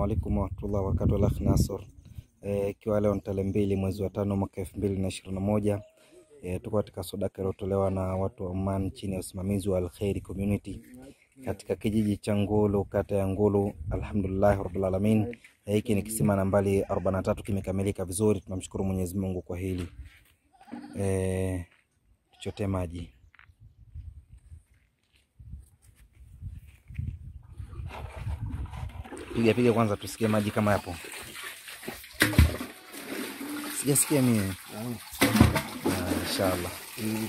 alaikum warahmatullahi wabarakatuh. Al-Akh Nasor ikiwa e, leo ni tarehe mbili mwezi wa tano mwaka elfu mbili na ishirini na moja e, tuko katika sadaka iliyotolewa na watu wa Oman chini ya usimamizi wa Al-Khairi Community katika kijiji cha Ngulu kata ya Ngulu. Alhamdulillah rabbil alamin. Hiki e, ni kisima nambari 43 kimekamilika vizuri. Tunamshukuru Mwenyezi Mungu kwa hili e, tuchote maji Piga piga kwanza tusikie maji kama yapo. Sijasikia mimi. Ah, inshallah. Mm.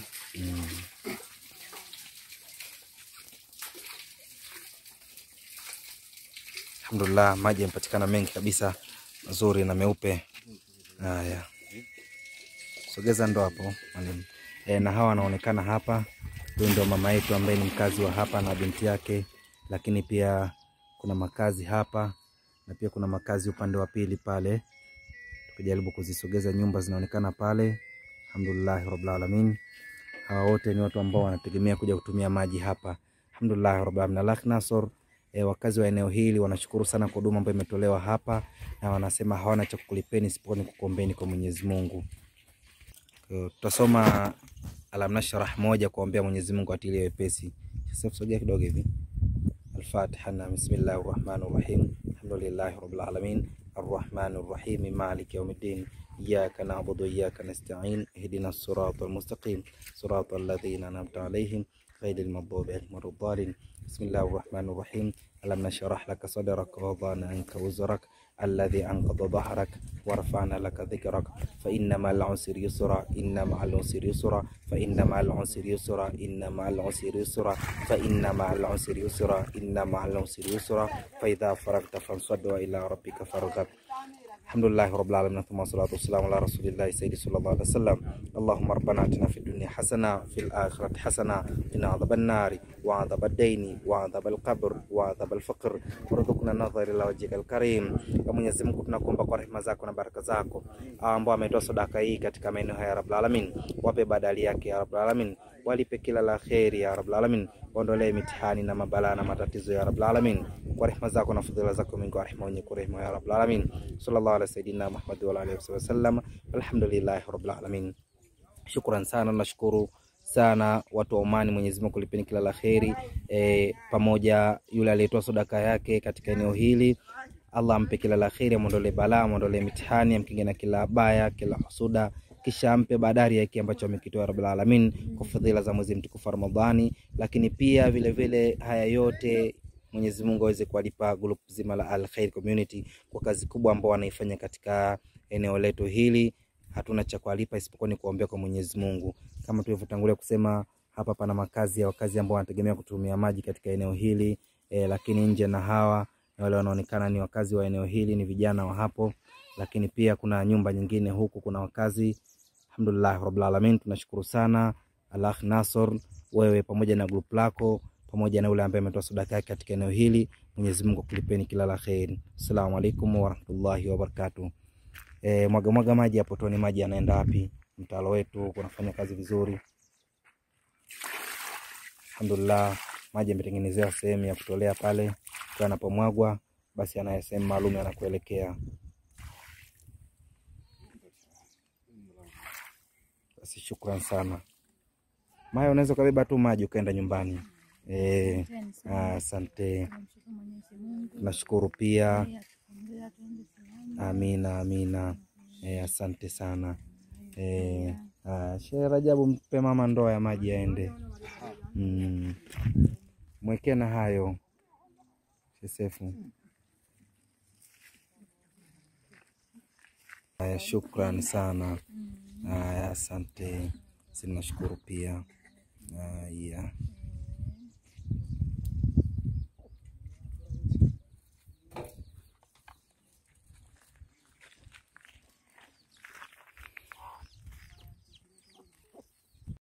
Alhamdulillah, maji yamepatikana mengi kabisa mazuri na meupe. Haya, sogeza ndo hapo mwalimu. E, na hawa wanaonekana hapa, huyu ndio mama yetu ambaye ni mkazi wa hapa na binti yake, lakini pia kuna makazi hapa na pia kuna makazi upande wa pili pale. Tukijaribu kuzisogeza nyumba zinaonekana pale. Alhamdulillah rabbil alamin. Hawa wote ni watu ambao wanategemea kuja kutumia maji hapa. Alhamdulillah rabbil alamin. Al-Akh Nasor, e, wakazi wa eneo hili wanashukuru sana kwa huduma ambayo imetolewa hapa na wanasema hawana cha kukulipeni isipokuwa ni kukuombeni kwa Mwenyezi Mungu. Tutasoma Alam Nashrah moja kuombea Mwenyezi Mungu atilie wepesi. Sasa sogea kidogo hivi. الفاتحة بسم الله الرحمن الرحيم الحمد لله رب العالمين الرحمن الرحيم مالك يوم الدين إياك نعبد وإياك نستعين اهدنا الصراط المستقيم صراط الذين أنعمت عليهم غير المغضوب عليهم ولا الضالين بسم الله الرحمن الرحيم ألم نشرح لك صدرك ووضعنا عنك وزرك الذي أنقض ظهرك ورفعنا لك ذكرك فإن مع العسر يسرا إن مع العسر يسرا فإن مع العسر يسرا إن مع العسر يسرا فإن مع العسر يسرا إن مع العسر يسرا فإذا فرغت فانصب وإلى ربك فارغب الحمد لله رب العالمين ثم الصلاة والسلام على رسول الله سيدي صلى الله عليه وسلم اللهم ربنا اتنا في الدنيا حسنة في الآخرة حسنة قنا عذاب النار وعذاب الدين وعذاب القبر وعذاب الفقر warzuqna nadhara ila wajhika alkarim. Kwa Mwenyezi Mungu tunakuomba kwa rehema zako na baraka zako, ambao ametoa sadaka hii katika maeneo haya ya Rabbul Alamin, wape badali yake ya Rabbul Alamin, walipe kila la kheri ya Rabbul Alamin, waondolee mitihani na mabalaa na matatizo ya Rabbul Alamin, kwa rehema zako na fadhila zako mingi, wa rehema wenye kurehema ya Rabbul Alamin. Sallallahu ala sayidina Muhammad wa alihi wasallam, alhamdulillahi rabbil alamin. Shukran sana, nashukuru sana watu wa Omani. Mwenyezi Mungu kulipeni kila la kheri e, pamoja yule aliyetoa sadaka yake katika eneo hili, Allah ampe kila la kheri, amwondolee balaa, amwondolee mitihani, amkinge na kila baya, kila husuda, kisha ampe badari yake ambacho amekitoa Rabbul Alamin kwa fadhila za mwezi mtukufu Ramadhani. Lakini pia vile vile haya yote Mwenyezi Mungu aweze kuwalipa group zima la Al Khair Community kwa kazi kubwa ambao wanaifanya katika eneo letu hili. Hatuna cha kuwalipa isipokuwa ni kuombea kwa Mwenyezi Mungu. Kama tulivyotangulia kusema, hapa pana makazi ya wakazi ambao wanategemea kutumia maji katika eneo hili e, lakini nje na hawa na wale wanaonekana ni wakazi wa eneo hili ni vijana wa hapo, lakini pia kuna nyumba nyingine huku kuna wakazi. Alhamdulillah rabbil alamin, tunashukuru sana Al-Akh Nasor, wewe pamoja na group lako pamoja na yule ambaye ametoa sadaka yake katika eneo hili. Mwenyezi Mungu akulipeni kila la kheri. Assalamu alaikum warahmatullahi wabarakatuh. E, mwaga mwaga maji hapo, tuone maji yanaenda wapi. Mtalo wetu unafanya kazi vizuri, alhamdulillah. Maji yametengenezewa sehemu ya kutolea pale, kwa yanapomwagwa basi ana sehemu maalum yanakuelekea. Basi shukran sana. Maya, unaweza ukabeba tu maji ukaenda nyumbani. E, asante, tunashukuru pia. Amina, amina. E, asante sana. E, Shehe Rajabu, mpe mama ndoa ya maji aende. Mm. Mwekee na hayo Shesefu. Haya, shukran sana. Haya, asante, sinashukuru pia. Haya.